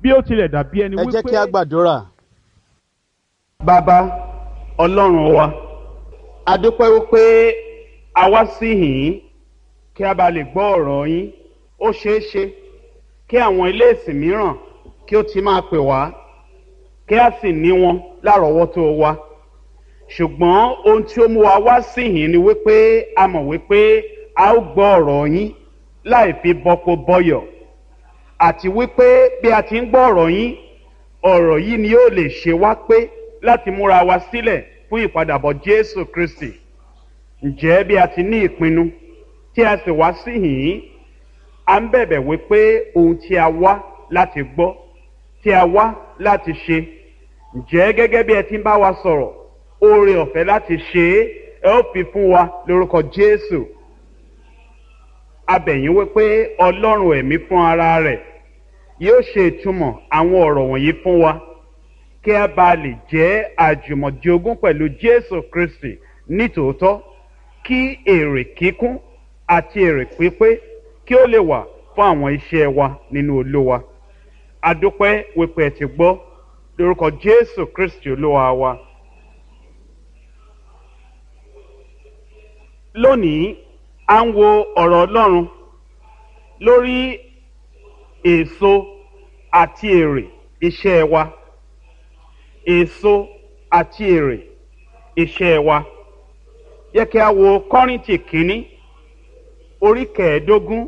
bí ó tilẹ̀ dàbí ẹni ẹ jẹ́ kí a wípé gbàdúrà. bàbá ọlọ́run wa a dúpẹ́ wípé a wá sí yìí kí a bá lè gbọ́ ọ̀rọ̀ yín ó ṣeé ṣe kí àwọn ilé ìsìn mìíràn kí ó ti máa pè wá kí a sì ní wọn lárọ̀ọ́wọ́tó wa ṣùgbọ́n ohun tí ó mú wa wá sí yìí ni wípé a mọ̀ wípé a ó gbọ́ ọ̀rọ̀ yín láì fi bọ́kó bọ́yọ̀ àti wípé bí a ti ń gbọ́ ọ̀rọ̀ yín ọ̀rọ̀ yìí ni yóò lè ṣe wá pé láti múra wa sílẹ̀ fún ìpadàbọ̀ jésù kristi ǹjẹ́ bí a ti ní ìpinnu tí a sì wá sí yìí a ń bẹ̀bẹ̀ wípé ohun tí a wá láti gbọ́ tí a wá láti ṣe ǹjẹ́ gẹ́gẹ́ bí ẹ ti ń bá wa sọ̀rọ̀ oore ọ̀fẹ́ láti ṣe é ẹ ó fi fún wa lórúkọ jésù abẹ̀yìn wípé ọlọ́run ẹ̀mí fún ara rẹ̀ yóò ṣe ìtumọ̀ àwọn ọ̀rọ̀ wọ̀nyí fún wa kí a bá lè jẹ́ àjùmọ̀jogún pẹ̀lú jésù kristi nítòótọ́ kí èrè kíkún àti èrè pípé kí ó lè wà fún àwọn iṣẹ́ wa nínú olówa adúpẹ́ wípé ẹ ti gbọ́ lórúkọ jésù kristi olúwa wa. lónìí à ń wo ọ̀rọ̀ ọlọ́run lórí èso àti èrè iṣẹ́ wa èso àti èrè iṣẹ́ wa yẹ kí a wo kọ́rìntì kínní orí kẹẹ̀ẹ́dógún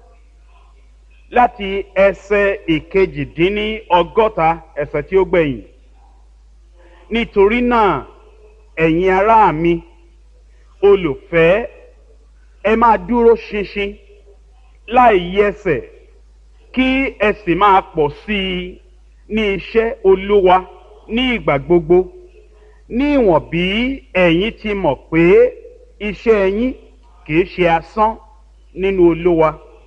láti ẹsẹ̀ ìkejìdínní ọgọ́ta ẹsẹ̀ tí ó gbẹ̀yìn nítorí náà ẹ̀yin ará mi olùfẹ́ ẹ máa dúró ṣinṣin láì yẹsẹ̀ kí ẹ sì máa pọ̀ sí i ní iṣẹ́ olúwa ní ìgbà gbogbo ní ìwọ̀n bí ẹ̀yin ti mọ̀ pé iṣẹ́ yín kì í ṣe asán nínú olúwa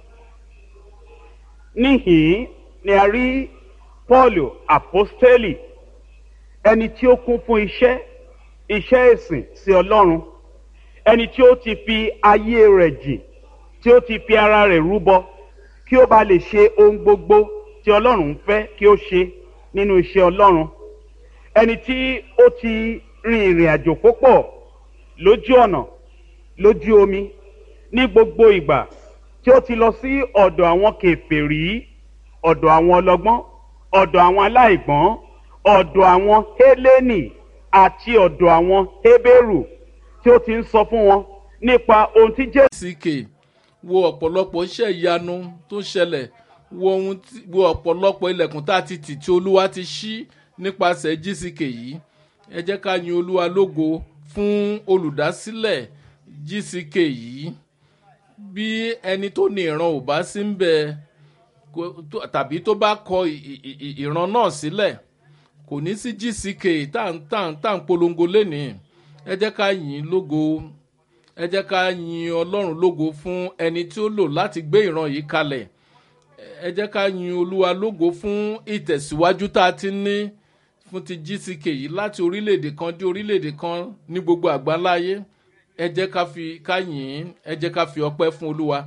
níhìn ni a rí paul apostoli ẹni tí ó kún fún iṣẹ́ iṣẹ́ ìsìn sí ọlọ́run ẹni tí ó ti fi ayé rẹ̀ jìn tí ó ti fi ara rẹ̀ rúbọ kí ó bá lè ṣe ohun gbogbo tí ọlọ́run fẹ́ kí ó ṣe nínú iṣẹ́ ọlọ́run ẹni tí ó ti rin ìrìn àjò púpọ̀ lójú ọ̀nà lójú omi ní gbogbo ìgbà tí ó ti lọ sí ọ̀dọ̀ àwọn kèfèrí ọ̀dọ̀ àwọn ọlọ́gbọ́n ọ̀dọ̀ àwọn aláìgbọ́n ọ̀dọ̀ àwọn hélénì àti ọ̀dọ̀ àwọn hébérù tí ó ti ń sọ fún wọn nípa ohun tí jésù. ck wo ọ̀pọ̀lọpọ̀ iṣẹ́ ìyanu tó ṣẹlẹ̀ wo ohun tí wo ọ̀pọ̀lọpọ̀ ilẹ̀kùn tá a ti tì tí olúwa ti ṣí nípasẹ̀ gck yìí ẹ jẹ́ ká yin olúwa lógo fún olùdásílẹ̀ gck yìí bí ẹni tó ní ìran ò bá sí ń bẹ tàbí tó bá kọ ìran náà sílẹ̀ kò ní sí gck tá à ń polongo lénìí ẹ jẹ́ ká yìn lógo ẹ jẹ́ ká yin ọlọ́run lógo fún ẹni tí ó lò láti gbé ìran yìí kalẹ̀ ẹ jẹ́ ká yin olúwa lógo fún ìtẹ̀síwájú tá a ti ní fún ti gck yìí láti orílẹ̀-èdè kan dé orílẹ̀-èdè kan ní gbogbo àgbáláyé ẹ jẹ́ ká fi ká yìn ẹ jẹ́ ká fi ọpẹ́ fún olúwa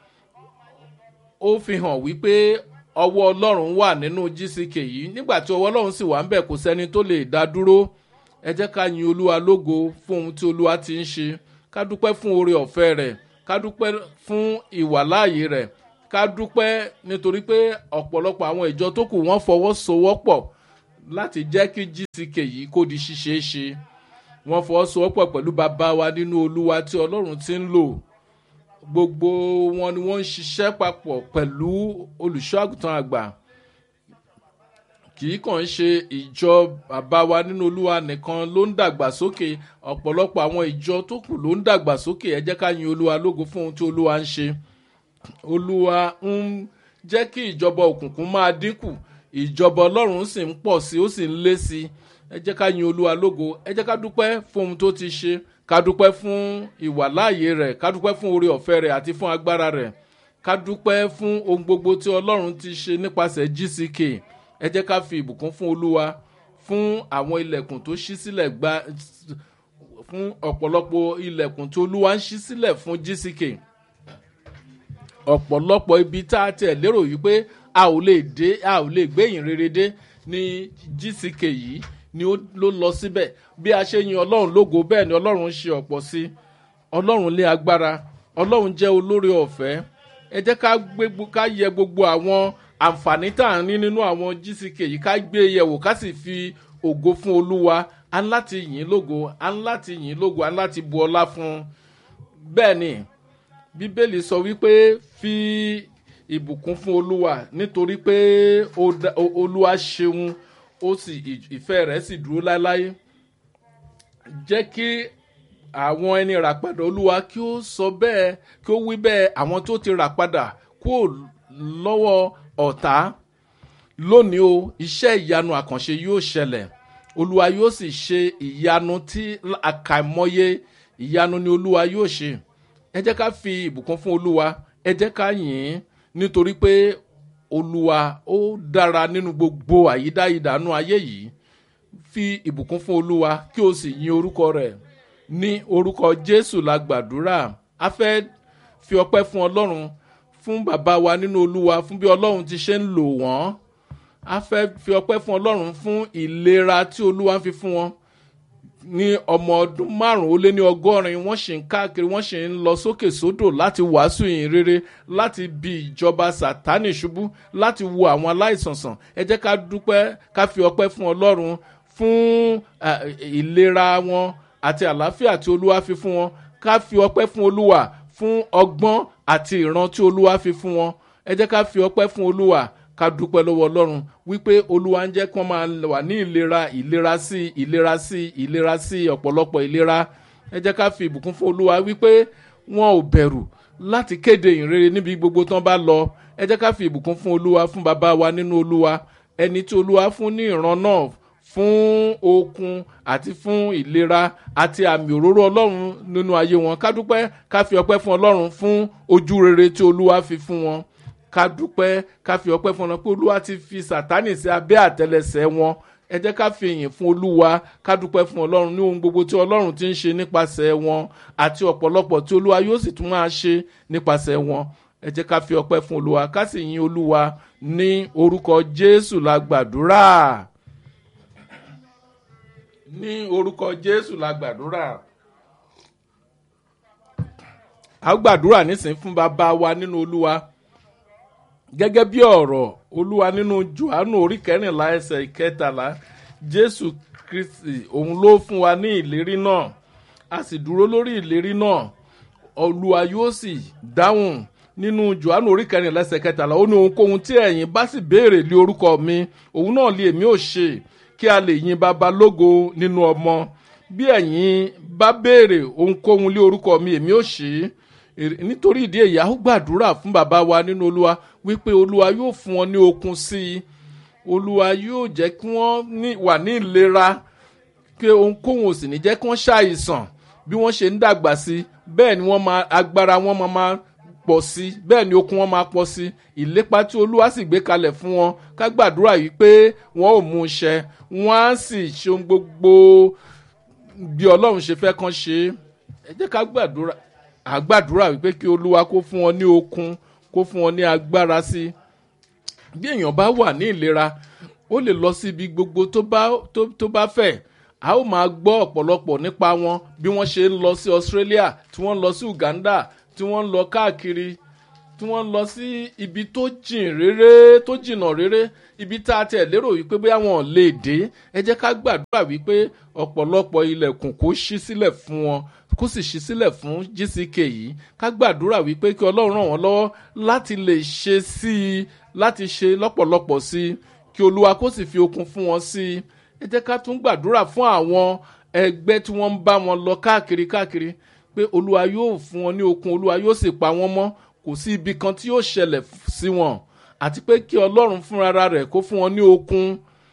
ó fi hàn wípé ọwọ́ ọlọ́run wà nínú gck yìí nígbà tí ọwọ́ ọlọ́run sì wà ń bẹ̀ kò sẹ́ni tó lè dá dúró ẹ jẹ́ ká yin olúwa lógo fún ohun tí olúwa ti ń ṣe ká dúpẹ́ fún oore ọ̀fẹ́ rẹ̀ ká dúpẹ́ fún ìwàláàyè rẹ̀ ká dúpẹ́ nítorí pé ọ̀pọ̀lọpọ̀ àwọn ìjọ tó kù wọ́n fọwọ́sowọ́pọ̀ láti jẹ́ kí gck yìí kó di ṣíṣe é ṣe wọ́n fọwọ́sowọ́pọ̀ pẹ̀lú bàbá wa nínú olúwa tí ọlọ́run ti ń lò gbogbo wọn ni wọ́n ń ṣiṣẹ́ papọ̀ pẹ̀lú olùṣọ́ àgùntàn àgbà kì í kàn ṣe ìjọ bàbá wa nínú olúwa nìkan ló ń dàgbà sókè ọ̀pọ̀lọpọ̀ àwọn ìjọ tó kù ló ń dàgbà sókè ẹ jẹ́ ká yin olúwa lógo fún ohun tí olúwa ń ṣe olúwa ń jẹ́ kí ìjọba òkùnkùn máa dínkù ìjọba ọlọ́run sì ń pọ̀ sí ó sì ń lé sí ẹ jẹ́ ká yin olúwa lógo ẹ jẹ́ ká dúpẹ́ fún ohun tó ti ṣe ká dúpẹ́ fún ìwàláàyè rẹ̀ ká dúpẹ́ fún oore ọ̀fẹ́ rẹ̀ àti fún agbára rẹ̀ ká dúpẹ́ fún ohun gbogbo tí ọlọ́run ti ṣe nípasẹ̀ gck ẹ jẹ́ ká fi ìbùkún fún olúwa fún àwọn ilẹ̀kùn tó ṣí sílẹ̀ gba fún ọ̀pọ̀lọpọ̀ ilẹ̀kùn tí olúwa ń ṣí sílẹ̀ fún gck ọ̀pọ̀lọpọ̀ ibi tá a tẹ̀ lérò yìí pé a ò lè dé a ò lè gbẹ̀yìn rere dé ní gck yìí ni ó ló lọ síbẹ̀ bí a ṣe yin ọlọ́run lógo bẹ́ẹ̀ ni ọlọ́run ń ṣe ọ̀pọ̀ sí ọlọ́run lé agbára ọlọ́run jẹ́ olóore ọ̀fẹ́ ẹ jẹ́ ká gbé ká yẹ gbogbo àwọn àǹfààní tá à ń ní nínú àwọn gck yìí ká gbé e yẹ̀wò ká sì fi ògo fún olúwa a ń láti yìn lógo a ń láti yìn lógo a ń láti bu ọlá fún un bẹ́ẹ̀ ni bíbélì sọ wípé fi ìbùkún fún olúwa nítorí pé olúwa ṣeun ó sì ìfẹ́ rẹ̀ sì dúró láéláé jẹ́ kí àwọn ẹni rà padà olúwa kí ó sọ bẹ́ẹ̀ kí ó wí bẹ́ẹ̀ àwọn tó ti rà padà kúrò lọ́wọ́ ọ̀tá lónìí o iṣẹ́ ìyanu àkànṣe yóò ṣẹlẹ̀ olúwa yóò sì ṣe ìyanu tí àkàìmọye ìyanu ni olúwa yóò ṣe ẹ jẹ́ ká fi ìbùkún fún olúwa ẹ jẹ́ ká yìn ín nítorí pé olúwa ó dára nínú gbogbo àyídáyidànù ayé yìí fi ìbùkún fún olúwa kí o sì yin orúkọ rẹ̀ ní orúkọ jésù la gbàdúrà a fẹ́ fi ọpẹ́ fún ọlọ́run fún bàbá wa nínú olúwa fún bí ọlọ́run ti ṣe ń lò wọ́n a fẹ́ fi ọpẹ́ fún ọlọ́run fún ìlera tí olúwa ń fi fún wọn ní ọmọ ọdún márùn ó lé ní ọgọ́rin wọ́n sì ń káàkiri wọ́n sì ń lọ sókè sódò láti wàásù ìyìn rere láti bi ìjọba sátánì ṣubú láti wo àwọn aláìsàn sàn ẹ jẹ́ ká dúpẹ́ ká fi ọpẹ́ fún ọlọ́run fún ìlera wọn àti àlàáfíà tí olúwa fi fún wọn ká fi ọpẹ́ fún olúwa fún ọgbọ́n àti ìran tí olúwa fi fún wọn ẹ jẹ́ ká fi ọpẹ́ fún olúwa ká dúpẹ́ lọ́wọ́ ọlọ́run wípé olúwa ń jẹ́ kí wọ́n máa wà ní ìlera ìlera sí ìlera sí ìlera sí ọ̀pọ̀lọpọ̀ ìlera ẹ jẹ́ ká fi ìbùkún fún olúwa wípé wọn ò bẹ̀rù láti kéde ìrere níbi gbogbo tán bá lọ ẹ jẹ́ ká fi ìbùkún fún olúwa fún bàbá wa nínú olúwa ẹni tí olúwa fún ní ìran náà fún okun àti fún ìlera àti àmì òróró ọlọ́run nínú ayé wọn ká dúpẹ́ ká fi ọpẹ́ fún ọlọ́run fún ojú rere tí olúwa fi fún wọn ká dúpẹ́ ká fi ọpẹ́ fún ọlọ́run pé olúwa ti fi sàtánì sí abẹ́ àtẹlẹsẹ̀ wọn ẹ jẹ́ ká fi ìyìn fún olúwa ká dúpẹ́ fún ọlọ́run ní ohun gbogbo tí ọlọ́run ti ń ṣe nípasẹ̀ wọn àti ọ̀pọ̀lọpọ̀ tí olúwa yóò sì tún máa ṣe nípasẹ̀ wọn ẹ jẹ́ ká fi ọpẹ́ fún olúwa ká sì yin olúwa ní orúkọ jésù la gbàdúrà ní orúkọ jésù la gbàdúrà a gbàdúrà nísìnyí fún bàbá wa nínú olúwa gẹ́gẹ́ bí ọ̀rọ̀ olúwa nínú johannu orí kẹrìnlá ẹsẹ̀ ìkẹtàlá jésù kristi òun ló fún wa ní ìlérí náà a sì dúró lórí ìlérí náà olúwa yóò sì dáhùn nínú johannu orí kẹrìnlá ẹsẹ̀ kẹtàlá ó ní ohunkóhun tí ẹ̀yin bá sì béèrè lé orúkọ mi òun náà lé èmi ò ṣe kí a lè yin baba lógo nínú ọmọ bí ẹ̀yin bá béèrè ohunkóhun lé orúkọ mi èmi ò ṣe é nítorí ìdí èyí a ó gbàdúrà fún bàbá wa nínú olúwa wípé olúwa yóò fún wọn ní okun sí i olúwa yóò jẹ́ kí wọ́n wà ní ìlera pé ohunkóhun ò sì ní jẹ́ kí wọ́n ṣàìsàn bí wọ́n ṣe ń dàgbà sí bẹ́ẹ̀ ni wọ́n máa agbára wọn máa máa pọ̀ sí bẹ́ẹ̀ ni okun wọn máa pọ̀ sí ìlépa tí olúwa sì gbé kalẹ̀ fún wọn ká gbàdúrà yìí pé wọ́n ò mú un ṣẹ wọ́n á sì ṣe ohun gbogbo bí ọlọ́run ṣe fẹ́ kán ṣe é ẹ jẹ́ ká gbàdúrà àgbàdúrà wípé kí olúwa kó fún wọn ní okun kó fún wọn ní agbára sí i bí èèyàn bá wà ní ìlera ó lè lọ sí ibi gbogbo tó bá tó tó bá fẹ́ a ó máa gbọ́ ọ̀pọ̀lọpọ̀ nípa wọn bí wọ́n ṣe ń lọ sí australia tí wọ́n ń lọ sí uganda tí wọ́n ń lọ káàkiri tí wọ́n ń lọ sí ibi tó jìn réré tó jìnnà réré ibi tá a tẹ̀ lérò wípé bóyá wọn ò lè dé ẹ jẹ́ ká gbàdúrà wípé ọ̀pọ̀lọpọ̀ ilẹ̀kùn kó ṣí sílẹ̀ fún wọn kó sì ṣí sílẹ̀ fún gck yìí ká gbàdúrà wípé kí ọlọ́run ràn wọ́n lọ́wọ́ láti lè ṣe sí i láti ṣe lọ́pọ̀lọpọ̀ sí i kí olúwa kó sì fi okun fún wọn sí i ẹ jẹ́ ká tún gbàdúrà fún àwọn ẹgbẹ́ tí wọ́n ń bá wọn lọ káàkiri káàkiri pé olúwa yóò fún wọn ní okun olúwa yóò sì pa wọ́n mọ́ kò sí ibi kan tí yóò ṣẹlẹ̀ sí wọn àti pé kí ọlọ́run fúnra rẹ̀ kó fún wọn ní okun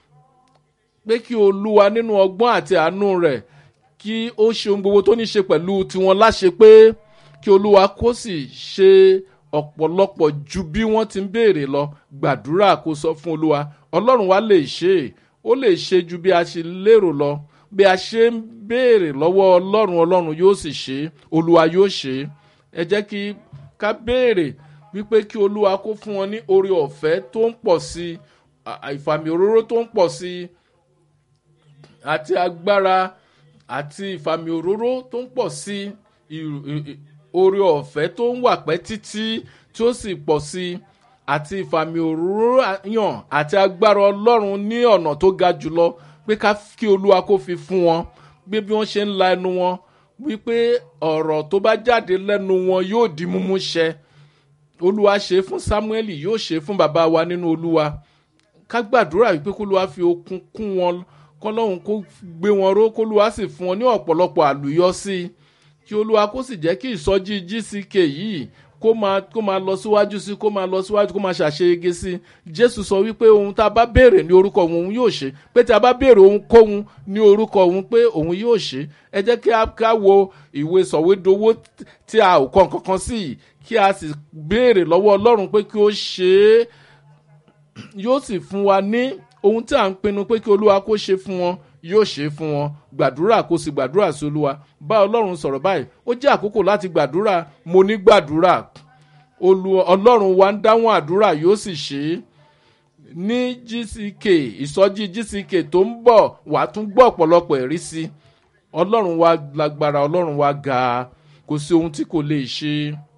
pé kí olúwa nínú ọgbọ́n àti àánú rẹ̀ kí ó ṣe ohun gbogbo tó ní ṣe pẹ̀lú tiwọn láṣẹ pé kí olúwa kó sì ṣe ọ̀pọ̀lọpọ̀ ju bí wọ́n ti ń béèrè lọ gbàdúrà kó sọ fún olúwa ọlọ́run wa lè ṣe é ó lè ṣe ju bí a ṣe lérò lọ bí a ṣe ń béèrè lọ́wọ́ ọlọ́run ọlọ́run yóò sì ṣe é olúwa yóò ṣe é ẹ jẹ́ kí ká béèrè wípé kí olúwa kó fún wọn ní oore ọ̀fẹ́ tó ń pọ̀ sí i ìfàmì òróró tó ń pọ̀ sí i àti agbára àti ìfàmì òróró tó ń pọ̀ sí i oore ọ̀fẹ́ tó ń wà pẹ́ títí tí ó sì pọ̀ sí i àti ìfàmì òróró yàn àti agbára ọlọ́run ní ọ̀nà tó ga jùlọ pé ká kí olúwa kó fi fún wọn gbé bí wọ́n ṣe ń la ẹnu wọn wípé ọ̀rọ̀ tó bá jáde lẹ́nu wọn yóò di mímú ṣẹ olúwa ṣe fún samuel yóò ṣe fún bàbá wa nínú olúwa ká gbàdúrà wípé kólúwa fi okun kún wọn kọlọ́hún kó gbé wọn ró kólúwa sì fún wọn ní ọ̀pọ̀lọpọ̀ àlùyọ sí i kí olúwa kó sì jẹ́ kí ìsọjí gck yìí kó máa kó máa lọ síwájú sí kó máa lọ síwájú kó máa ṣàṣeyege sí jésù sọ wípé ohun tá a bá béèrè ní orúkọ òun òun yóò ṣe pé tí a bá béèrè ohunkóhun ní orúkọ òun pé òun yóò ṣe ẹ jẹ́ kí a ká wo ìwé sọ̀wédowó tí a ò kọ́ nǹkan kan sí yìí kí a sì béèrè lọ́wọ́ ọlọ́run pé kí ó ṣe é yóò sì fún wa ní ohun tí à ń pinnu pé kí olúwa kó ṣe fún wọn yóò ṣe fún wọn gbàdúrà kó sì gbàdúrà sí olúwa bá ọlọ́run sọ̀rọ̀ báyìí ó jẹ́ àkókò láti gbàdúrà mo ní gbàdúrà ọlọ́run wa ń dáhùn àdúrà yóò sì ṣe é ní gck ìsọjí gck tó ń bọ̀ wà á tún gbọ́ ọ̀pọ̀lọpọ̀ ẹ̀rí sí i ọlọ́run wa lágbára ọlọ́run wa ga kò sí ohun tí kò lè ṣe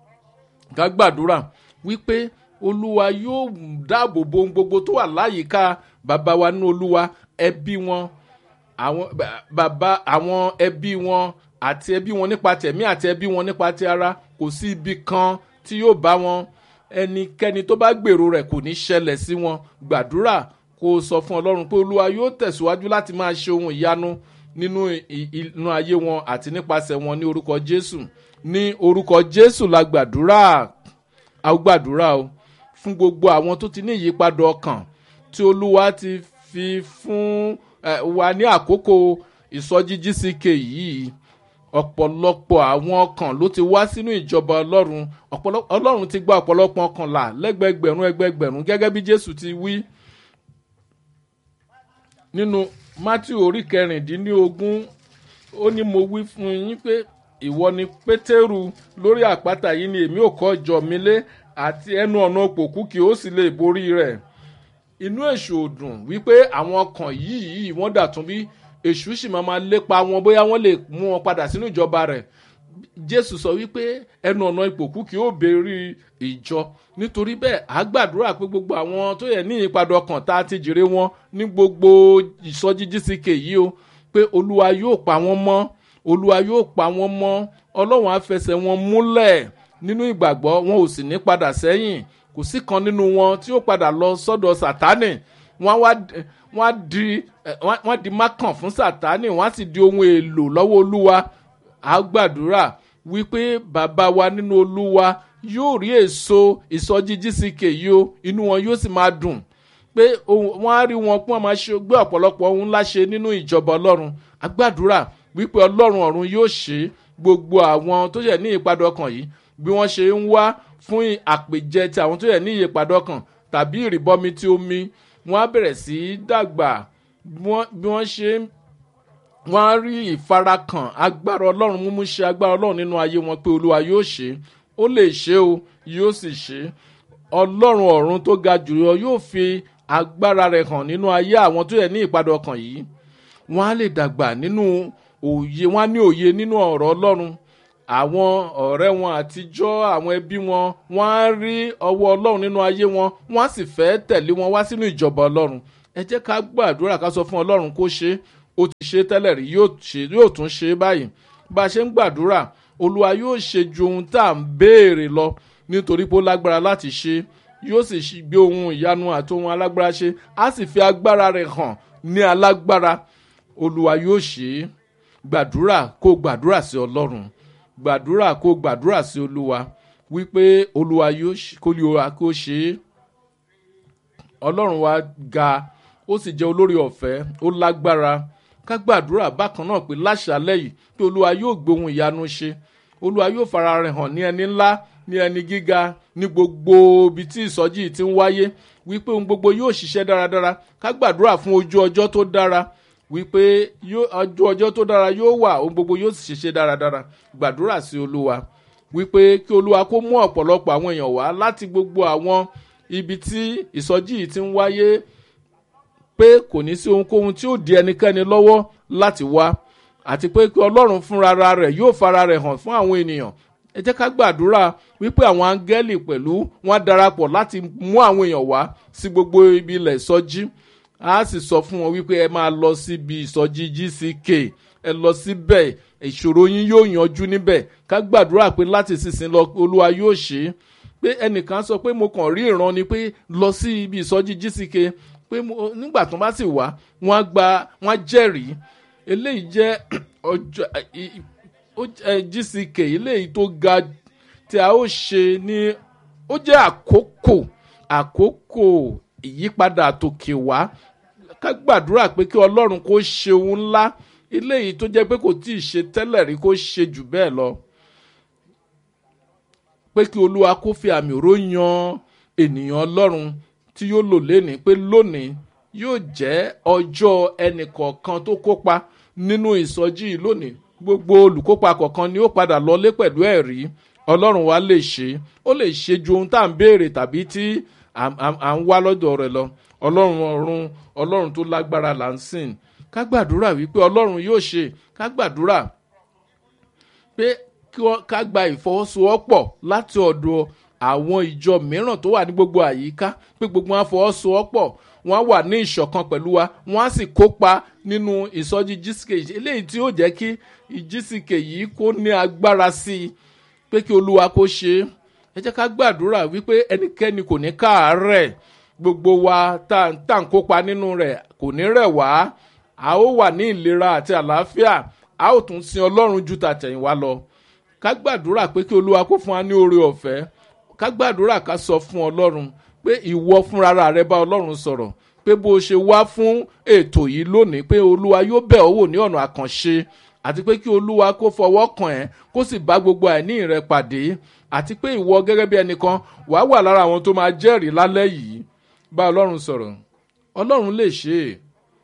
ká gbàdúrà wípé olúwa yóò dáàbò bo ohun gbogbo tó wà láyìíká bàbá wa ní olúwa ẹbí wọn àwọn bàbá àwọn ẹbí wọn àti ẹbí wọn nípa tẹ̀mí àti ẹbí wọn nípa ti ara kò sí ibi kan tí yóò bá wọn ẹnikẹ́ni tó bá gbèrò rẹ̀ kò ní ṣẹlẹ̀ sí wọn gbàdúrà kó o sọ fún ọlọ́run pé olúwa yóò tẹ̀síwájú láti máa ṣe ohun ìyanu nínú inú ayé wọn àti nípasẹ̀ wọn ní orúkọ jésù ní orúkọ jésù la gbàdúrà a gbàdúrà o fún gbogbo àwọn tó ti ní ìyípadà ọkàn tí olúwa ti fi fún wa ní àkókò ìsọjí gck yìí ọ̀pọ̀lọpọ̀ àwọn ọkàn ló ti wá sínú ìjọba ọlọ́run ọlọ́run ti gba ọ̀pọ̀lọpọ̀ ọkàn là lẹ́gbẹ̀gbẹ̀rún ẹgbẹ̀gbẹ̀rún gẹ́gẹ́ bí jésù ti wí nínú matthew orí kẹrìndínlógún ó ní mo wí fún yín pé ìwọ ni pétérù lórí àpáta yìí ni èmi ò kọ́ ìjọ mi lé àti ẹnu ọ̀nà òpòkú kí ó sì lè borí rẹ̀ inú èṣù òdùn wípé àwọn ọkàn yìí wọ́n dàtún bí èṣù sì máa máa lépa wọn bóyá wọ́n lè mú wọn padà sínú ìjọba rẹ̀ jésù sọ wípé ẹnu ọ̀nà ìpòkú kì ó béèrè ìjọ nítorí bẹ́ẹ̀ á gbàdúrà pé gbogbo àwọn tó yẹ ní ìyípadà ọkàn tá a ti jèrè wọn ní gbogbo ìsọjí gck yìí o pé olúwa yóò pa wọn mọ́ olúwa yóò pa wọn mọ́ ọlọ́run á fẹsẹ̀ wọn múlẹ̀ nínú ìgbàgbọ́ wọn ò sì ní padà sẹ́yìn kò sí kan nínú wọn tí ó padà lọ sọ́dọ̀ sátánì wọ́n á di wọ́n á di mákàn fún sátánì wọ́n á sì di ohun èlò lọ́wọ́ olúwa á gbàdúrà wípé bàbá wa nínú olúwa yóò rí èso ìsọjí gck yìí o inú wọn yóò sì máa dùn pé wọ́n á rí wọn pé wọ́n máa ṣe gbé ọ̀pọ̀lọpọ̀ ohun ńlá ṣe nínú ìjọba ọlọ́run á gbàdúrà wípé ọlọ́run ọ̀run yóò ṣe gbogbo àwọn tó yẹ ní ìpadà ọkàn yìí bí wọ́n ṣe ń wá fún àpèjẹ ti àwọn tó yẹ ní ìyípadà ọkàn tàbí ìrìbọmi tí omi wọ́n á bẹ̀rẹ̀ sí í dàgbà bí wọ́n ṣe wọ́n á rí ìfarakàn agbára ọlọ́run múmú ṣe agbára ọlọ́run nínú ayé wọn pé olúwa yóò ṣe ó lè ṣe o yóò sì ṣe ọlọ́run ọ̀run tó ga jùlọ yóò fi agbára rẹ̀ hàn nínú ayé àwọn tó yẹ ní ìpadà ọkàn yìí wọ́n á lè dàgbà nínú òye wọ́n á ní òye nínú ọ̀rọ̀ ọlọ́run àwọn ọ̀rẹ́ wọn àtijọ́ àwọn ẹbí wọn wọ́n á rí ọwọ́ ọlọ́run nínú ayé wọn wọ́n á sì fẹ́ tẹ̀lé wọn wá sínú ìjọba ọlọ́run ẹ jẹ́ ká gbàdúrà ká sọ fún ọlọ́run kó ṣe ó ti ṣe tẹ́lẹ̀ rí yóò tún ṣe báyìí bá a ṣe ń gbàdúrà olúwa yóò ṣe ju ohun tá à ń béèrè lọ nítorí pé ó lágbára láti ṣe yóò sì gbé ohun ìyanu àti ohun alágbára ṣe á sì fi agbára rẹ̀ hàn ní alágbára olúwa yóò ṣe é gbàdúrà kó gbàdúrà sí ọlọ́run gbàdúrà kó gbàdúrà sí olúwa wípé olúwa yóò kó ṣe é ọlọ́run wa ga ó sì jẹ́ olórí ọ̀fẹ́ ó lágbára ká gbàdúrà bákan náà pé láṣálẹ̀ yìí pé olúwa yóò gbé ohun ìyanu ṣe olúwa yóò fara rẹ̀ hàn ní ẹni ńlá ní ẹni gíga ní gbogbo ibi tí ìsọjí ti ń wáyé wípé ohun gbogbo yóò ṣiṣẹ́ dáradára ká gbàdúrà fún ojú ọjọ́ tó dára wípé ojú ọjọ́ tó dára yóò wà ohun gbogbo yóò sì ṣiṣẹ́ dáradára gbàdúrà sí olúwa wípé kí olúwa kó mú ọ̀pọ̀lọpọ̀ àwọn èèyàn wá láti gbogbo àwọn ibi tí ìsọjí yìí ti ń wáyé pé kò ní sí ohunkóhun tí ó di ẹnikẹ́ni lọ́wọ́ láti wá àti pé kí ọlọ́run fúnra rẹ̀ yóò fara rẹ̀ hàn fún àwọn ènìyàn ẹ jẹ́ ká gbàdúrà wípé àwọn áńgẹ́lì pẹ̀lú wọn darapọ̀ láti mú àwọn èèyàn wá sí gbogbo ibi ilẹ̀ ìsọjí a sì sọ fún wọn wípé ẹ máa lọ síbi ìsọjí gck ẹ lọ síbẹ̀ ìṣòro yín yóò yanjú níbẹ̀ ká gbàdúrà pé láti sísìn lọ olúwa yóò ṣe é pé ẹnìkan sọ pé mo kàn rí ìran ni pé lọ sí ibi ìsọjí gck pé nígbà tó bá sì wá wọn á gba wọn á jẹ́rìí eléyìí jẹ́ ọjọ́ gck eléyìí tó ga tí a ó ṣe ní ó jẹ́ àkókò àkókò ìyípadà àtòkè wá ká gbàdúrà pé kí ọlọ́run kó ṣe ohun ńlá eléyìí tó jẹ́ pé kò tí ì ṣe tẹ́lẹ̀ rí kó ṣe jù bẹ́ẹ̀ lọ pé kí olúwa kó fi àmì òró yan ènìyàn ọlọ́run tí yóò lò lénìí pé lónìí yóò jẹ́ ọjọ́ ẹnìkọ̀ọ̀kan tó kópa nínú ìsọjí yìí lónìí gbogbo olùkópa kọ̀ọ̀kan ni ó padà lọlé pẹ̀lú ẹ̀rí ọlọ́run wa lè ṣe ó lè ṣe ju ohun tá à ń béèrè tàbí tí à ń wá lọ́dọ̀ rẹ̀ lọ ọlọ́run ọ̀run ọlọ́run tó lágbára là ń sìn ká gbàdúrà wípé ọlọ́run yóò ṣe ká gbàdúrà pé ká gba ìfọwọ́sowọ́pọ̀ láti ọ̀dọ̀ àwọn ìjọ mìíràn tó wà ní gbogbo àyíká pé gbogbo wọn fọwọ́sowọ́pọ̀ wọn wà ní ìṣọ̀kan pẹ̀lú wa wọn á sì kópa nínú ìsọjí jísìkè eléyìí tí ó jẹ́ kí ìjísìkè yìí kó ní agbára sí i pé kí olúwa kó ṣe é ẹ jẹ́ ká gbàdúrà wípé ẹnikẹ́ni kò ní káàárẹ̀ gbogbo wa tá à ń kópa nínú rẹ̀ kò ní rẹ̀ wá a ó wà ní ìlera àti àlàáfíà a ó tún sin ọlọ́run ju tàtẹ̀yìnwá lọ ká gbàdúrà pé kí olúwa kó fún wa ní oore ọ̀fẹ́ ká gbàdúrà ká sọ fún ọlọ́run pé ìwọ fúnra rẹ bá ọlọ́run sọ̀rọ̀ pé bó o ṣe wá fún ètò yìí lónìí pé olúwa yóò bẹ̀ ọ́ wò ní ọ̀nà àkànṣe àti pé kí olúwa kó fọwọ́ kàn ẹ́ kó sì bá gbogbo àìní rẹ pàdé àti pé ìwọ gẹ́gẹ́ bí ẹnìkan wàá wà lára àwọn tó máa jẹ́rìí lálẹ́ yìí bá ọlọ́run sọ̀rọ̀ ọlọ́run lè ṣe é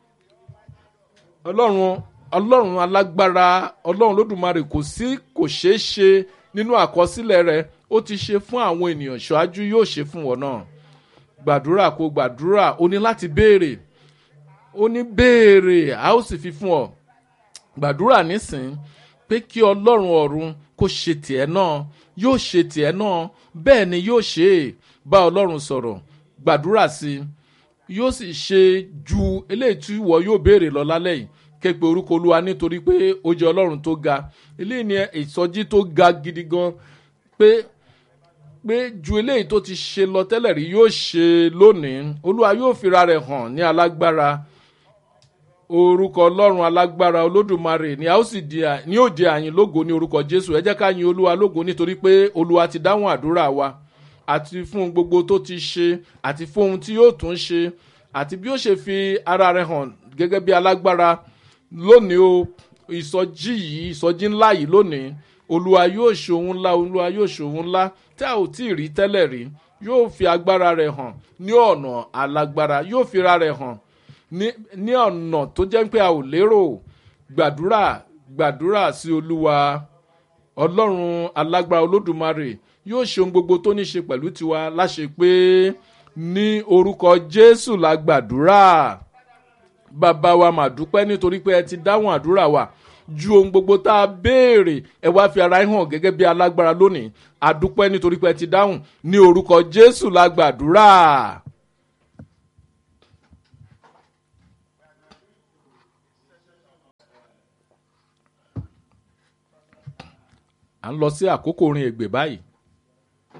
ọlọ́run ọlọ́run alágbára ọlọ́run lódùmarè kò sí kò ṣeé ṣe nínú àkọsílẹ̀ rẹ ó ti ṣe fún àwọn ènìyàn ṣáájú yóò ṣe fún wọn náà gbàdúrà kó gbàdúrà ó ní láti béèrè ó ní béèrè a ó sì fi fún ọ gbàdúrà nísìn pé kí ọlọ́run ọ̀run kó ṣe tiẹ̀ náà yóò ṣe tiẹ̀ náà bẹ́ẹ̀ ni yóò ṣe é bá ọlọ́run sọ̀rọ̀ gbàdúrà sí i yóò sì ṣe ju eléyìí tí ìwọ yóò béèrè lọ lálẹ́ yìí képe orúkọ olúwa nítorí pé ó jẹ́ ọlọ́run tó ga eléyìí ni ìsọjí tó ga gidi gan pé pé ju eléyìí tó ti ṣe lọ tẹ́lẹ̀ rí yóò ṣe lónìí olúwa yóò fira rẹ̀ hàn ní alágbára orúkọ ọlọ́run alágbára olódùmarè ni a ó sì di ní òde àyìn lógo ní orúkọ jésù ẹ jẹ́ ká yin olúwa lógo nítorí pé olúwa ti dáhùn àdúrà wa àti fún gbogbo tó ti ṣe àti fún ohun tí yóò tún ṣe àti bí ó ṣe fi ara rẹ̀ hàn gẹ́gẹ́ bí alágbára lónìí o ìsọjí yìí ìsọjí ńlá yìí lónìí olúwa yóò ṣòun ńlá olúwa yóò ṣòun ńlá tí a ò tí ì rí tẹ́lẹ̀ rí yóò fi agbára rẹ̀ hàn ní ọ̀nà alágbára yóò fi ra rẹ̀ hàn ní ọ̀nà tó jẹ́ pé a ò lérò gbàdúrà gbàdúrà sí olúwa ọlọ́run alágbára olódùmarè yóò ṣe ohun gbogbo tó ní ṣe pẹ̀lú tiwa láṣẹ pé ní orúkọ jésù la gbàdúrà bàbá wa mà dúpẹ́ nítorí pé ẹ ti dáhùn àdúrà wa ju ohun gbogbo tá a béèrè ẹ wá fi ara hàn gẹ́gẹ́ bí alágbára lónìí àdúpẹ́ nítorí pé ẹ ti dáhùn ní orúkọ jésù la gbàdúrà. à ń lọ sí àkókò orin ègbè báyìí.